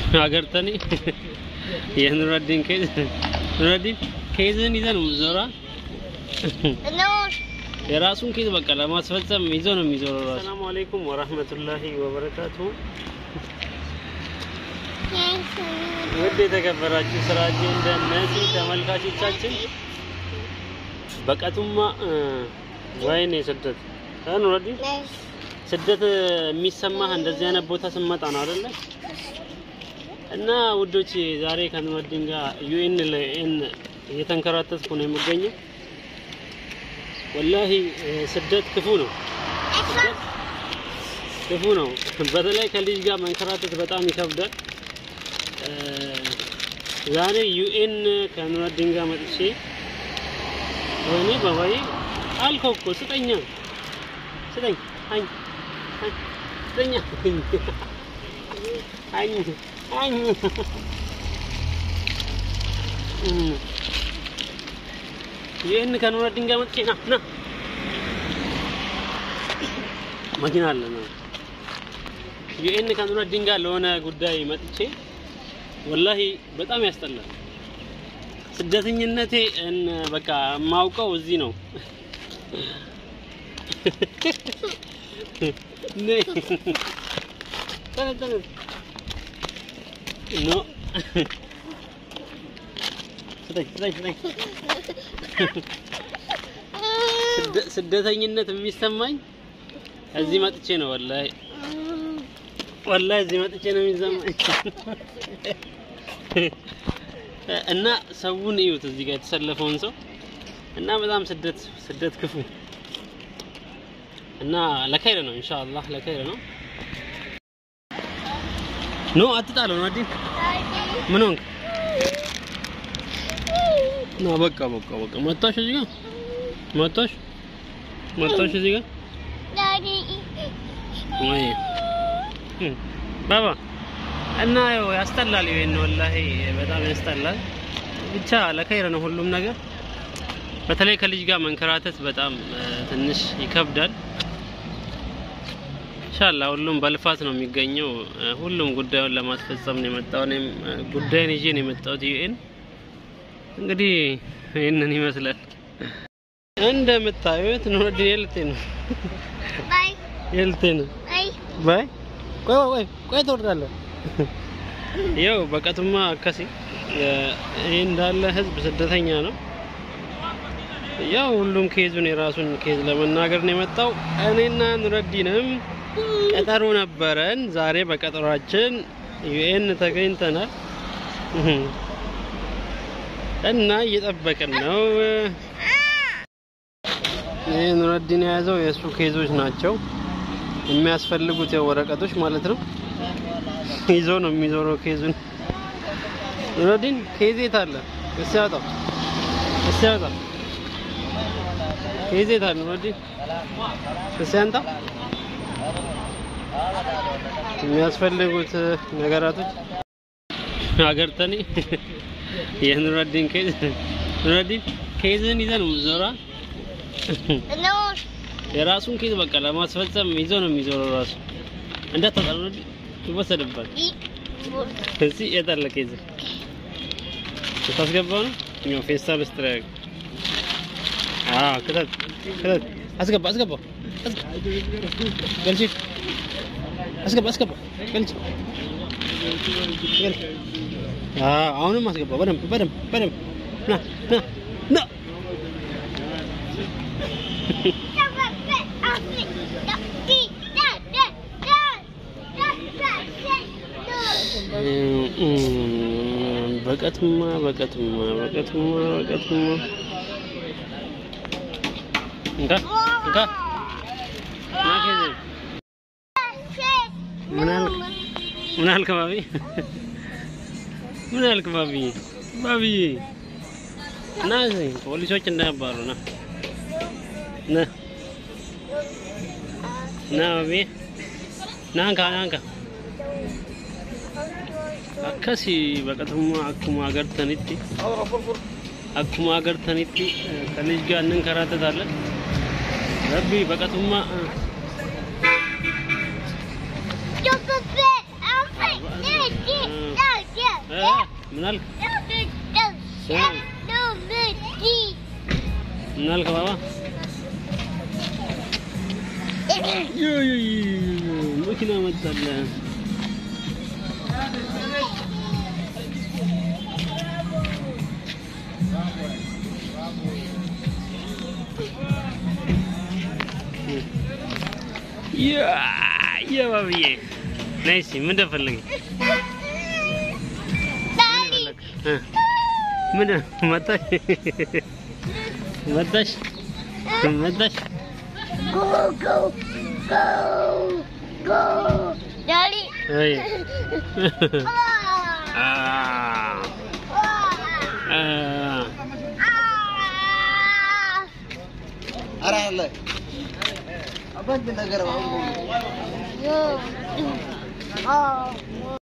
አገርተኔ የኑረዲን ኬዝ ኑረዲን ኬዝን ይዘህ ነው ዞራ የራሱን ኬዝ በቃ ለማስፈጸም ይዞ ነው የሚዞረው ራሱ። ሰላሙ አለይኩም ወራህመቱላሂ ወበረካቱ። ውድ የተከበራችሁ ስራችን እንደነዚህ ተመልካቾቻችን በቀቱማ ወይኔ ስደት ኑረዲን ስደት የሚሰማህ እንደዚህ አይነት ቦታ ስመጣ ነው አይደለ? እና ውዶች ዛሬ ከኑረዲን ጋር ዩኤን ለኤን እየተንከራተትኩ ነው የምገኘው። ወላሂ ስደት ክፉ ነው፣ ስደት ክፉ ነው። በተለይ ከልጅ ጋር መንከራተት በጣም ይከብዳል። ዛሬ ዩኤን ከኑረዲን ጋር መጥቼ ወይኔ ባባዬ አልከው እኮ ስጠኛ ስጠኝ አኝ ስጠኛ አኝ አኝ ይህን ከኑረዲን ጋር መጥቼ ና ና መኪና አለ ነው ይህን ከኑረዲን ጋር ለሆነ ጉዳይ መጥቼ ወላሂ በጣም ያስጠላል። ስደተኝነቴ በቃ የማውቀው እዚህ ነው። ኖ ስደተኝነት የሚሰማኝ እዚህ መጥቼ ነው። ወላሂ ወላሂ እዚህ መጥቼ ነው የሚሰማኝ። እና ሰውን እዩት፣ እዚህ ጋር የተሰለፈውን ሰው እና በጣም ስደት ስደት ክፉ እና ለከይር ነው ኢንሻአላህ፣ ለከይር ነው። ኖ አትጣለው ነው አዲን ምን ሆንክ? ና በቃ በቃ በቃ መጣሽ፣ እዚህ ጋር መጣሽ፣ መጣሽ እዚህ ጋር ወይ ባባ እና ያው ያስጠላል። ይሄን ወላሂ በጣም ያስጠላል። ብቻ ለከይር ነው ሁሉም ነገር። በተለይ ከልጅ ጋር መንከራተት በጣም ትንሽ ይከብዳል። ኢንሻአላህ ሁሉም በልፋት ነው የሚገኘው። ሁሉም ጉዳዩን ለማስፈጸም ነው የመጣው። እኔም ጉዳይን ይዤ ነው የመጣሁት ዩኤን። እንግዲህ ይህንን ይመስላል እንደምታዩት ኑረዲን የልቴ ነው የልቴ ነው ባይ ቆይ ቆይ ቆይ ትወርዳለህ። ያው በቀቱማ አከሲ ይህ እንዳለ ህዝብ ስደተኛ ነው። ያው ሁሉም ኬዙን የራሱን ኬዝ ለመናገር ነው የመጣው። እኔና ኑረዲንም ቀጠሮ ነበረን። ዛሬ በቀጠሯችን ዩኤን ተገኝተናል እና እየጠበቅን ነው። ይህ ኑረዲን የያዘው የእሱ ኬዞች ናቸው የሚያስፈልጉት የወረቀቶች ማለት ነው። ይዞ ነው የሚዞረው ኬዙን። ኑረዲን ኬዝ የት አለ? እስኪ አውጣው፣ እስኪ አውጣው። ኬዝ የት አለ ኑረዲን? እስኪ አንጣው። የሚያስፈልጉት ነገራቶች ሀገር ተኔ የኑረዲን ኬዝ ኑረዲን ኬዝን ይዘህ ነው ዞራ የራሱን ኬዝ በቃ ለማስፈጸም ይዞ ነው የሚዞረው ራሱ እንዳታጣ ኑረዲን ይወሰድባል። እዚህ የታለ ኬዝ ስታስገባው ነው እኛው ፌስታል ውስጥ ላይ አዎ፣ ክተት ክተት፣ አስገባ አስገባው፣ ገልጭ አስገባ አስገባ፣ ገልጭ ገልጭ። አዎ፣ አሁንም አስገባ በደንብ በደንብ በደንብ ና ና ና በቀትማ በቀትማ በቀትማ በቀትማ እንካ እንካ ምን አልክ? ምን አልክ ባቢ? ምን አልክ ባቢ? ባቢ ና እዚህ ፖሊሶች እንዳያባሩ ና ና ና ባቢ ና እንካ ና እንካ akkasi baqattummaa akkuma agartanitti akkuma agartanitti kanis gaannan karaatataለን rabbi baqatummaa Yo, Pepe, I'm Ah, Pepe. ah, Daddy, ምን አልክ? ምን አልክ ባባ? ዩ ዩ ዩ ዩ መኪና መጣለ። ያ ያ ባብዬ ነይ እስኪ ምን እንደፈለግሽ እ ምን መጣሽ መጣሽ መጣሽ ወይ አ አ ኧረ አለ አባት ነገር